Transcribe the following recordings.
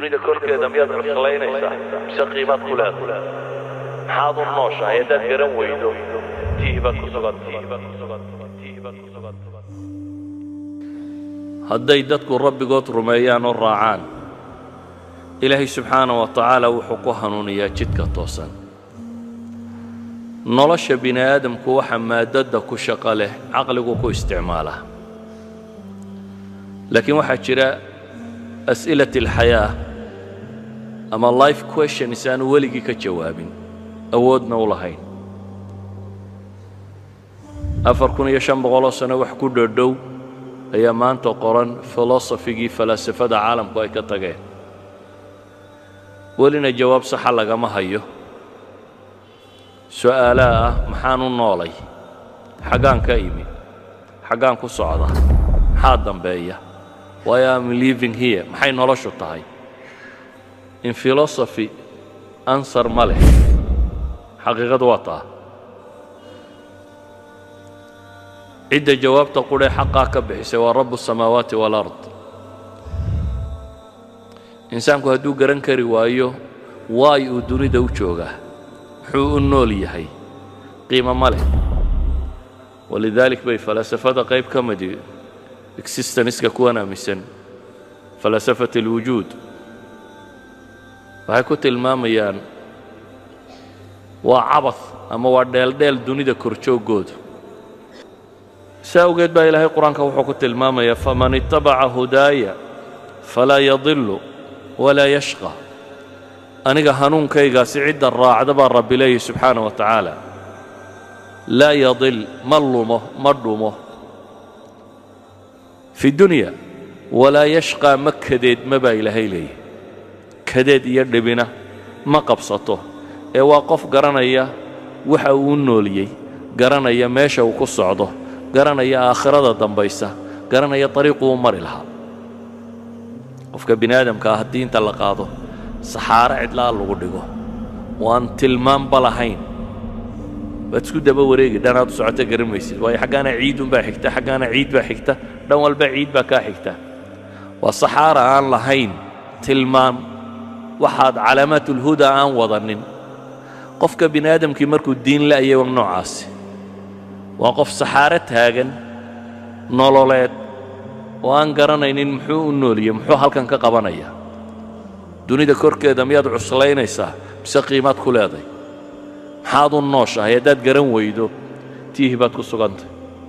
dunida korkeeda miyaad cuslaynaysaa mise qiimaad ku leedahay maxaad u nooshahay haddaad garan weydo tiihi baad ku sugan hadday dadku rabbigood rumeeyaan oo raacaan ilaahay subxaana wa tacaala wuxuu ku hanuuniyaa jidka toosan nolosha bini aadamku waxa maadadda ku shaqo leh caqligu ku isticmaalaa laakiin waxaa jira as'ilat alxayaa ama life questions aanu weligii ka jawaabin awoodna u lahayn afar kun iyo shan boqoloo sano wax ku dhodhow ayaa maanta qoran filosofigii falaasafada caalamku ay ka tageen welina jawaab saxa lagama hayo su'aalaha ah maxaan u noolay xaggaan ka imi xaggaan ku socda maxaa dambeeya why am living here maxay noloshu tahay in philosophy answer ma leh xaqiiqadu waa taa cidda jawaabta qudhee xaqaa ka bixisay waa rabu الsamaawaati wاlard insaanku hadduu garan kari waayo waay uu dunida u joogaa muxuu u nool yahay qiimo ma leh walidaalik bay falasafada qayb ka midi existenska kuwan aaminsan falasafat اlwujuud waxay ku tilmaamayaan waa cabad ama waa dheeldheel dunida korjooggoodu si awgeed baa ilaahay qur-aanka wuxuu ku tilmaamayaa faman itabaca hudaaya falaa yadilu walaa yashqa aniga hanuunkaygaasi cidda raacda baa rabbi leeyahy subxaana wa tacaala laa yadil ma lumo ma dhumo fi dunya walaa yashqaa ma kadeedma baa ilaahay leeyahy kadeed iyo dhibina ma qabsato ee waa qof garanaya waxa uu u nooliyey garanaya meesha uu ku socdo garanaya aakhirada dambaysa garanaya dariiquu u mari lahaa qofka bini aadamka ah haddii inta la qaado saxaaro cidlaa lagu dhigo oo aan tilmaanba lahayn waad isku daba wareegi dhanaad u socota garan maysid waayo xaggaana ciidunbaa xigta xaggaana ciid baa xigta dhan walba ciid baa kaa xigta waa saxaara aan lahayn tilmaan waxaad calaamaatulhuda aan wadanin qofka bini aadamkii markuu diin la'yay waa noocaasi waa qof saxaaro taagan nololeed oo aan garanaynin muxuu u nooliyey muxuu halkan ka qabanaya dunida korkeeda miyaad cuslaynaysaa mise qiimaad ku leeday maxaad u nooshahay haddaad garan weydo tiihi baad ku sugantay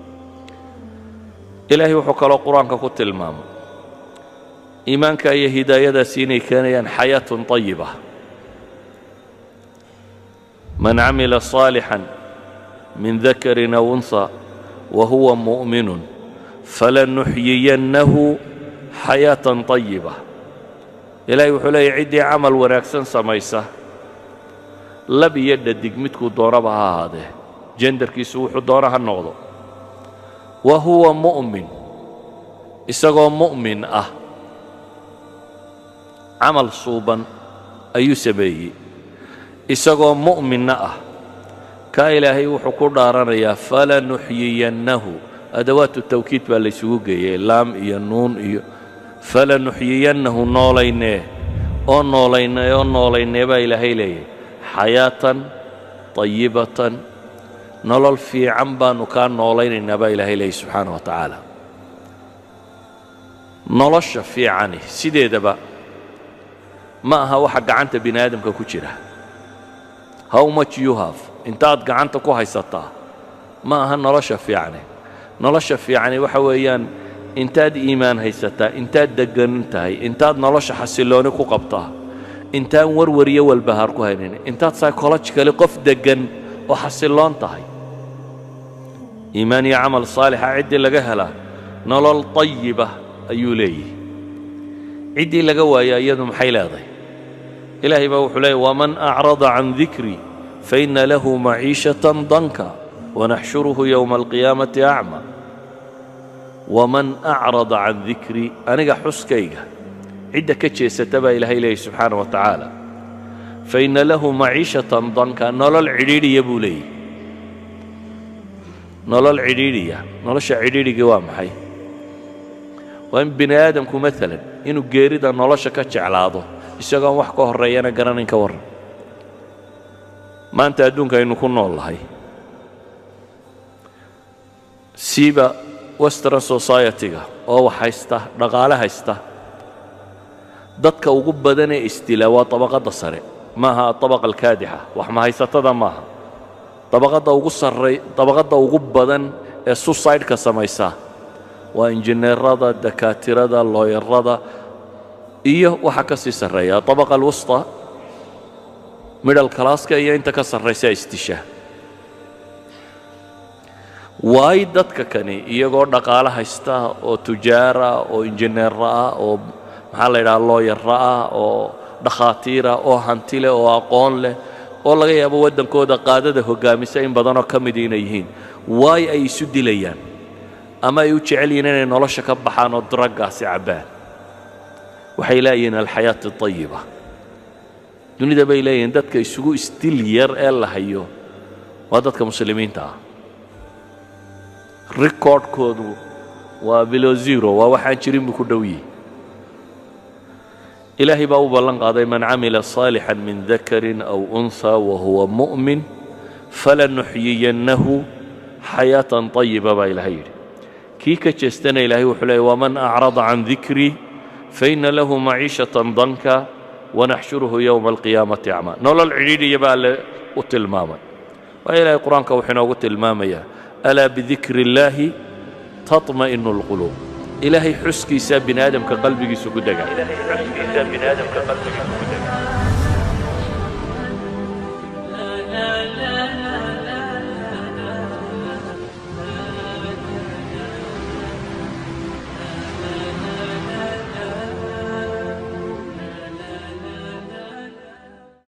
ilaahay wuxuu kaloo qur-aanka ku tilmaamay iimaanka iyo hidaayadaasi inay keenayaan xayaatun طayiba man camila صaalixا min dakarin aw unha wa huwa mu'minun falanuxyiyannahu xayaatan طayiba ilaahay wuxuu leeyahy ciddii camal wanaagsan samaysa lab iyo dhadig midkuu doonaba ha ahaadee jendarkiisu wuxuu doona ha noqdo wa huwa mu'min isagoo mu'min ah camal suuban ayuu sameeyey isagoo mu'minna ah kaa ilaahay wuxuu ku dhaaranayaa falanuxyiyannahu adawaatu tawkiid baa laysugu geeyey laam iyo nuun iyo falanuxyiyannahu noolaynee oo noolaynee oo noolaynee baa ilaahay leeyahy xayaatan طayibatan nolol fiican baannu kaa noolaynaynaa baa ilaahay leeyahy subxaana wa tacaala nolosha fiicani sideedaba ma aha waxa gacanta bini aadamka ku jira how much you have intaad gacanta ku haysataa ma aha nolosha fiicani nolosha fiicani waxa weeyaan intaad iimaan haysataa intaad deggan tahay intaad nolosha xasillooni ku qabtaa intaan warwar iyo walbahaar ku haynin intaad psychologically qof deggan oo xasilloon tahay iimaan iyo camal saalixa ciddii laga helaa nolol طayiba ayuu leeyihi ciddii laga waayaa iyadu maxay leedahay ilaahay baa wuxuu leeyay waman acrada can dikrii faina lahu maciishatan danka wanaxshuruhu yowma alqiyaamati acma waman acrada can dikrii aniga xuskayga cidda ka jeesata baa ilaahay leeyay subxaana wa tacaala faina lahu maciishatan danka nolol cidhiidhiya buu leeyahy nolol cidhiidhiya nolosha cidhiidhigii waa maxay waa in bini aadamku maalan inuu geerida nolosha ka jeclaado isagoon wax ka horreeyana garanayn ka warran maanta adduunka aynu ku nool lahay siiba western society-ga oo wax haysta dhaqaale haysta dadka ugu badan ee isdila waa طabaqadda sare maaha aطabaqa alkaadixa wax mahaysatada maaha dabaqadda ugu sarray dabaqadda ugu badan ee suicide-ka samaysa waa injineerada dakaatirada looyarada iyo waxa ka sii sarreeya abaqa alwusta middle classka iyo inta ka sarraysa isdisha waay dadka kani iyagoo dhaqaale haysta oo tujaara oo injineera ah oo maxaa la yidhaha looyara ah oo dhakhaatiira oo hanti leh oo aqoon leh oo laga yaabo waddankooda qaadada hoggaamisa in badanoo ka midi inay yihiin waay ay isu dilayaan ama ay u jecel yihiin inay nolosha ka baxaan oo draggaasi cabbaan waxay leeyihiin alxayaati ayiba dunida bay leeyihiin dadka isugu isdil yar ee la hayo waa dadka muslimiinta ah recordkoodu waa bilo zero waa waxaan jirin buu ku dhow yihi ilaahay baa u ballan qaaday man camila صaalixا min dakarin aw unhى wahuwa muؤmin falanuxyiyannahu xayaaةan طayiba baa ilahay yidhi kii ka jeestana ilahay wuxuu leeyay waman acrada can dikrii faina lahu maciishaة danka wanaxshuruhu yowma alqiyaamati acmaa nolol cidhiidhiya baa alle u tilmaamay waa ilahay qur-aanka wuxuu inoogu tilmaamayaa alaa bidikri اllaahi taطma'inu اlquluub ilaahay xuskiisaa bini aadamka qalbigiisu ku degaa